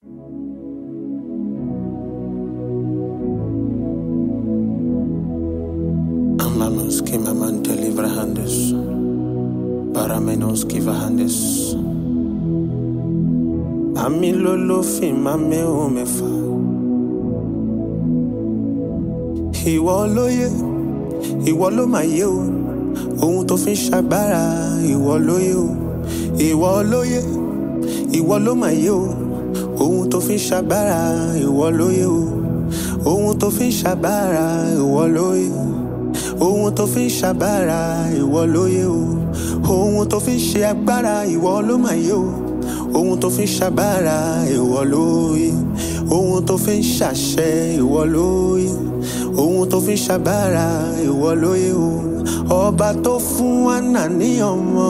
Amanos que mamante livrahandes, para menos que vahandes. Ami lolo fi mame o mefa. Ìwọ ló yé, ìwọ ló máa yé o. Ohun tó fi ń ṣagbára, ìwọ ló yé o. Ìwọ ló yé, ìwọ ló máa yé o. Ohun tó fi ń ṣagbára, ìwọ ló yé o. Ohun tó fi ń ṣagbára, ìwọ ló yé. Ohun tó fi ń ṣagbára, ìwọ ló yé o. Ohun tó fi ń ṣe agbára, ìwọ ló máa yé o. Ohun tó fi ń ṣagbára, ìwọ ló yé. Ohun tó fi ń ṣàṣẹ, ìwọ ló yé. Ohun tó fi ń ṣagbára, ìwọ ló yé o. Ọba tó fún Anna ní ọmọ.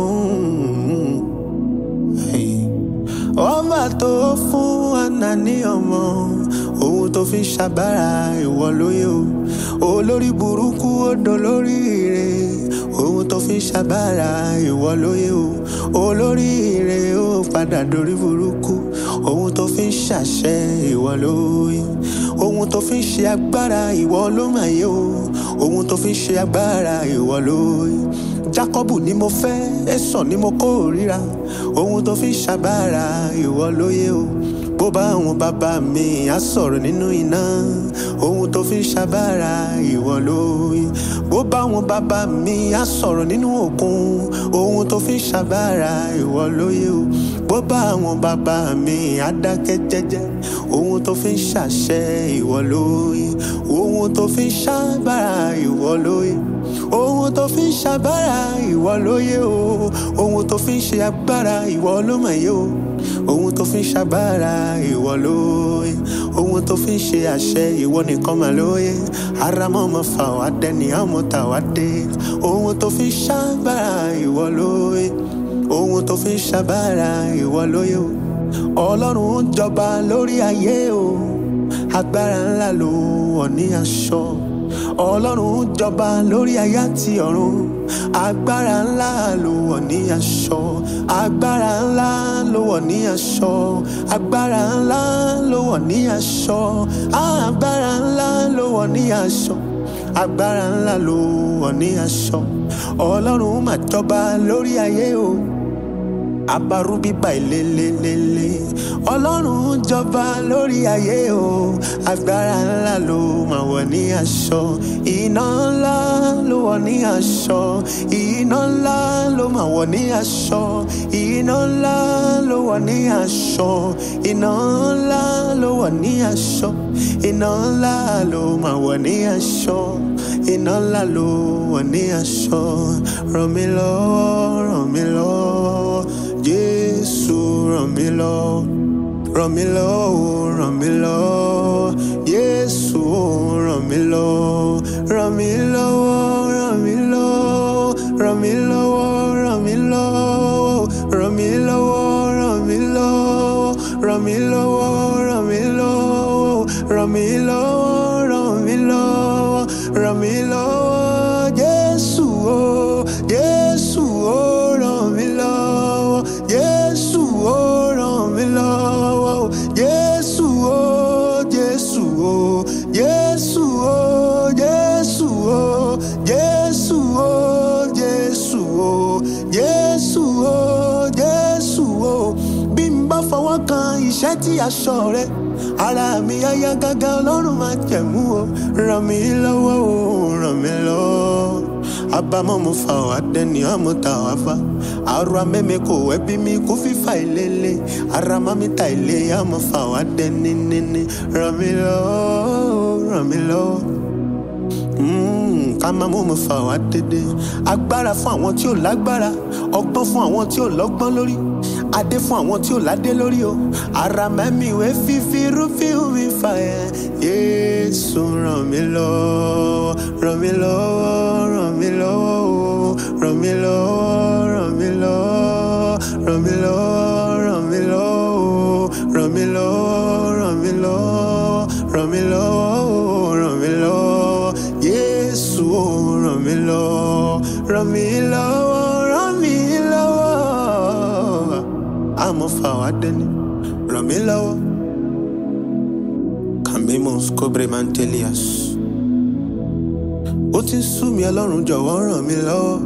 Hey. Ọba tó fún Anna ní ọmọ. Ohun tó fi ń ṣagbára, ìwọ ló yé o. Olórí burúkú ó dolórí ire. Ohun tó fi ń ṣagbára, ìwọ ló yé o. Olórí ire ó padà dorí burúkú. Ohun tó fi ń ṣàṣẹ, ìwọ ló yé. Ohun tó fi ń ṣe agbára, ìwọ ló máa yé o. Ohun tó fi ń ṣe agbára, ìwọ ló yé. Jákọ́bù ni mo fẹ́, Ẹ́sọ̀ ni mo kórìíra. Ohun tó fi ń ṣagbára, ìwọ ló yé o. Bó bá àwọn bàbá mi á sọ̀rọ̀ nínú iná. Ohun tó fi ń ṣagbára, ìwọ ló yé. Bó bá àwọn bàbá mi á sọ̀rọ̀ nínú òkun. Ohun tó fi ń ṣagbára, ìwọ ló yé o. Bó bá àwọn bàbá mi á dákẹ́ jẹ́jẹ́. Ohun tó fi ń ṣàṣẹ, ìwọ ló yé. Ohun tó fi ń ṣagbára, ìwọ ló yé. Ohun tó fi ń ṣagbára, ìwọ ló yé o. Ohun tó fi ń ṣe agbára, ìwọ ló mọ̀ yé o. Ohun tó fi ń ṣagbára, ìwọ ló yé. Ohun tó fi ń ṣe àṣẹ, ìwọ nìkan mà ló yé. Aramọ́ ọmọ fà wá dẹni, àmọ́ tà wá dé. Ohun tó fi ń ṣagbára, ìwọ ló yé. Ohun tó fi ń ṣagbára, ìwọ ló yé o. Ọlọ́run ń jọba lórí ayé o. Agbára ńlá ló wọ̀ ní aṣọ. Ọlọ́run ń jọba lórí ayé àti ọ̀run. Agbára ńlá ló wọ̀ ní aṣọ. Agbára ńlá ló wọ̀ ní aṣọ. Agbára ńlá ló wọ̀ ní aṣọ. Agbára ńlá ló wọ̀ ní aṣọ. Agbára ńlá ló wọ̀ ní aṣọ. Ọlọ́run mà jọba lórí ayé o abarúbíbà ìlélélélé ọlọ́run jọba lórí ayé o agbára ńlá ló máa wọ̀ ní aṣọ iná ńlá ló wọ̀ ní aṣọ iná ńlá ló máa wọ̀ ní aṣọ iná ńlá ló wọ̀ ní aṣọ iná ńlá ló wọ̀ ní aṣọ iná ńlá ló máa wọ̀ ní aṣọ iná ńlá ló wọ̀ ní aṣọ ràn mí lọ́wọ́ ràn mí lọ́wọ́. Jésù ràn mí lọ́wọ́ ràn mí lọ́wọ́ ràn mí lọ́wọ́ Jésù ràn mí lọ́wọ́ ràn mí lọ́wọ́ ràn mí lọ́wọ́ ràn mí lọ́wọ́ ràn mí lọ́wọ́ ràn mí lọ́wọ́ ràn mí lọ́wọ́ ràn mí lọ́wọ́ ràn mí lọ́wọ́ ràn mí lọ́wọ́ ràn mí lọ́wọ́ ràn mí lọ́wọ́ Jésù o Jésù o ràn mí lọ́wọ́ Jésù o ràn mí lọ́wọ́ Jésù o Jésù o Jésù o Jésù o Jésù o Jésù o Jésù o Jésù o bí n bá fọwọ́ kan iṣẹ́ tí aṣọ rẹ ara mi á yá gágá ọlọ́run máa jẹ̀mú o ràn mí lọ́wọ́ o ràn mí lọ́wọ́ abamọ mo fa wa dẹni ọmọ ta wa fa ara mẹmẹ kò ẹbí mi kò fífa ìlélẹ ara mami ta ilé ọmọ fa wa dẹni níní ràn mí lọ́wọ́ ràn mí lọ́wọ́ ká máa mú mi fà wá dédé agbára fún àwọn tí ò lágbára ọgbọ́n fún àwọn tí ò lọ́gbọ́n lórí adé fún àwọn tí ò ládé lórí o ara mẹ́mi ìwé fífi rúfin mi fà ẹ́ yéésù ràn mí lọ́wọ́ ràn mí lọ́wọ́ ràn mí lọ́wọ́ o ràn mí lọ́wọ́ ràn mí lọ́wọ́ ràn mí lọ́wọ́ ràn mí lọ́wọ́ o ràn mí lọ́wọ́ ràn mí lọ́wọ́ ràn mí lọ́wọ́ o ràn mí lọ́wọ́ yéésù o ràn mí lọ́wọ́ ràn mí lọ́wọ́ ràn mí lọ́wọ́ àmọ́ fà wá dẹ́ni ràn mí lọ́wọ́ cambimus cobremantelias ó ti ń sú mi ọlọ́run jọ̀wọ́ ràn mí lọ́wọ́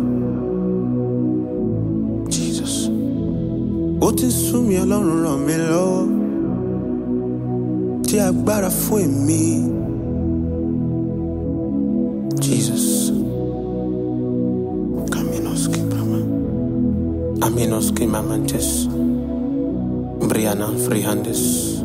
jesus ó ti ń sú mi ọlọ́run ràn mí lọ́wọ́ tí agbára fún èmi jesus caminos kibrama aminos kimamantes briana frihandes